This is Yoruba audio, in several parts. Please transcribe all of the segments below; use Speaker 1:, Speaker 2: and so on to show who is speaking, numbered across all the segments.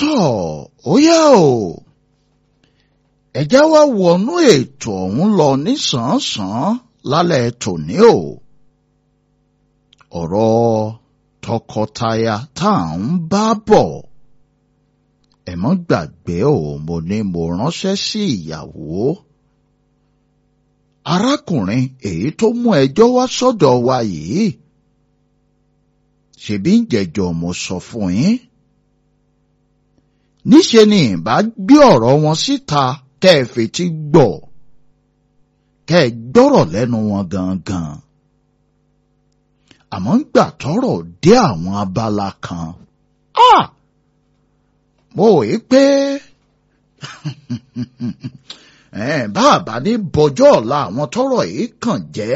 Speaker 1: tọ́ ó yá o ẹ já wá wọnú ètò ọ̀hún lọ nísànsán lálẹ́ tòní o ọ̀rọ̀ tọkọtaya tá à ń bá bọ̀ ẹ mọ́ gbàgbé o mo ní mo ránṣẹ́ sí ìyàwó arákùnrin èyí tó mú ẹjọ́ wá sọ́dọ̀ wa yìí ṣebí ń jẹjọ mo sọ fún yín níṣe ni ìbá gbé ọ̀rọ̀ wọn síta kẹ́ ẹ fetí gbọ́ kẹ́ ẹ gbọ́rọ̀ lẹ́nu wọn gangan àmọ́ ń gbà tọ́rọ̀ dé àwọn abala kan ah mo wòye pé bàbá ní bọjọ́ ọ̀la àwọn tọ́rọ̀ yìí kàn jẹ́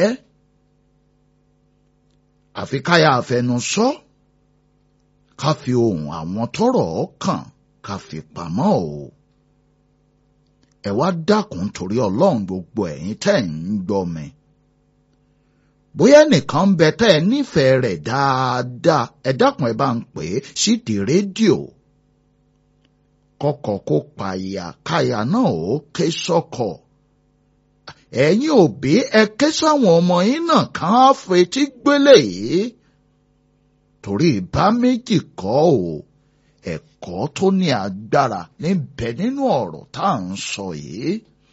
Speaker 1: àfi káyà àfẹnusọ ká fi ohùn àwọn tọ́rọ̀ kàn ká fi pamọ́ o ẹ wá dákun torí Ọlọ́run gbogbo ẹ̀yin tẹ́ ń gbọ́ mi bóyá nìkan ń bẹ tẹ́ ẹ nífẹ̀ẹ́ rẹ̀ dáadáa ẹ dákun ẹ bá ń pè é sídìí rédíò kọkọ kó pààyà káyà náà ó ké sọ́kọ ẹ̀yin òbí ẹ ké sáwọn ọmọ yín náà kàn á fetí gbélé yìí torí ìbá méjì kọ́ ò ẹ̀kọ́ tó ní agbára níbẹ̀ nínú ọ̀rọ̀ tá à ń sọ yìí.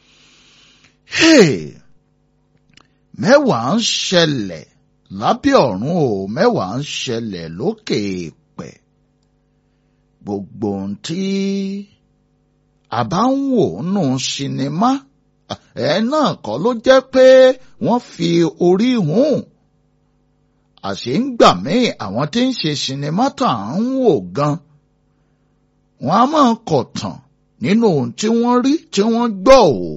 Speaker 1: mẹ́wàá ń ṣẹlẹ̀ lábẹ́ ọ̀run o mẹ́wàá ń ṣẹlẹ̀ lókè èèpẹ̀ gbogbo ohun tí a bá ń wò nù sinimá ẹ náà kọ́ ló jẹ́ pé wọ́n fi orí hùn àṣé ń gbà míì àwọn tí ń ṣe sinimá tà ń wò gan wọ́n á máa kọ̀tàn nínú ohun tí wọ́n rí tí wọ́n gbọ́ o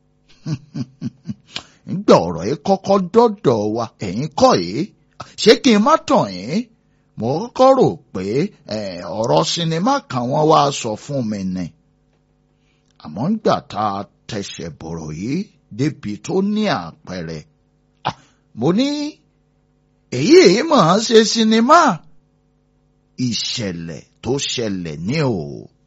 Speaker 1: nígbà ọ̀rọ̀ yìí kọ́kọ́ dọ́dọ̀ wa ẹ̀yin kọ́ yìí ṣé kí n má tàn yín mo kọ́kọ́ rò pé ọ̀rọ̀ sinimá kan wọ́n wá sọ fún mi ni àmọ́ nígbà tá a tẹsẹ̀ bọ̀rọ̀ yìí débi tó ní àpẹẹrẹ mo ní èyí èyí mọ̀ ọ́n ṣe sinimá ìṣẹ̀lẹ̀ tó ṣẹlẹ̀ ní o.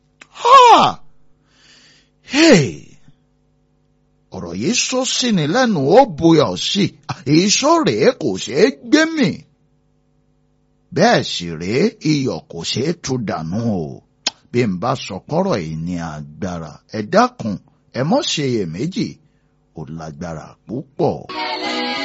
Speaker 1: ọ̀rọ̀ yìí sọ sí ni lẹ́nu ó buyọ̀ sí èso rèé kò ṣeé gbé mì bẹ́ẹ̀ sì rèé iyọ̀ kò ṣeé tú dànù o bí n bá sọ kọ́rọ̀ yìí ní agbára ẹ dákun ẹ mọ́ ṣe iyèméjì ó lágbára púpọ̀.